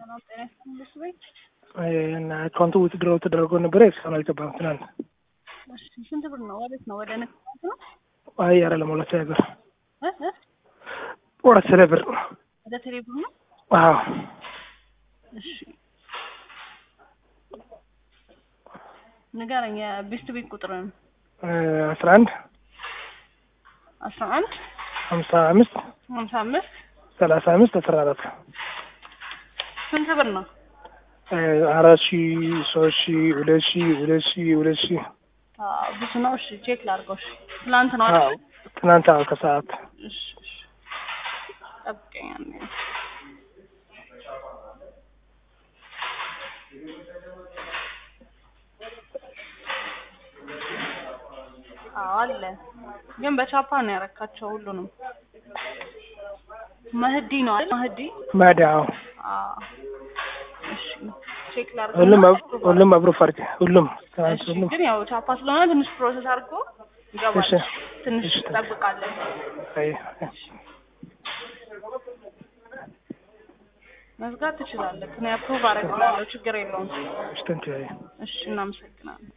ሰላም ጤና ይስጥልኝ እሱ ቤት እና አካውንቱ ውትድሮ ተደርጎ ነበረ እስካሁን አልገባም። ትናንት እሺ ስንት ብር ነው? ወዴት ነው? ወደ ንግድ ባንክ ነው አይ አይደለም፣ ሁለት ሺህ ብር እ እ ሁለት ሺህ ብር ወደ ቴሌ ብር ነው። አዎ እሺ ንገረኝ። የቤስት ቤት ቁጥርን አስራ አንድ አስራ አንድ ሀምሳ አምስት ሀምሳ አምስት ሰላሳ አምስት አስራ አራት ስንት ብር ነው? አራት ሺ ሶስት ሺ ሁለት ሺ ሁለት ሺ ሁለት ሺ አዎ ብዙ ነው። እሺ ቼክ ላድርገው። እሺ ትላንት ነው አዎ አይደል? ትናንት አዎ ከሰዓት እሺ እሺ ጠብቀኝ አንዴ። አዎ አለ፣ ግን በቻፓ ነው ያረካቸው ሁሉንም። መህዲ ነው አይደል? መህዲ ማዳ አዎ አዎ። እሺ ቼክ ላድርገው። ሁሉም አብ- ሁሉም አብሮ ፈርቅ ሁሉም ትናንት እሺ ሁሉም ግን ያው ቻፓ ስለሆነ ትንሽ ፕሮሰስ አድርጎ ይገባል። እሺ ትንሽ እሺ። ትጠብቃለን። አይ መዝጋት ትችላለህ። እኔ አፕሩቭ አደርግልሃለሁ፣ ችግር የለውም። እሺ ተንት አይ እሺ እናመሰግናለን።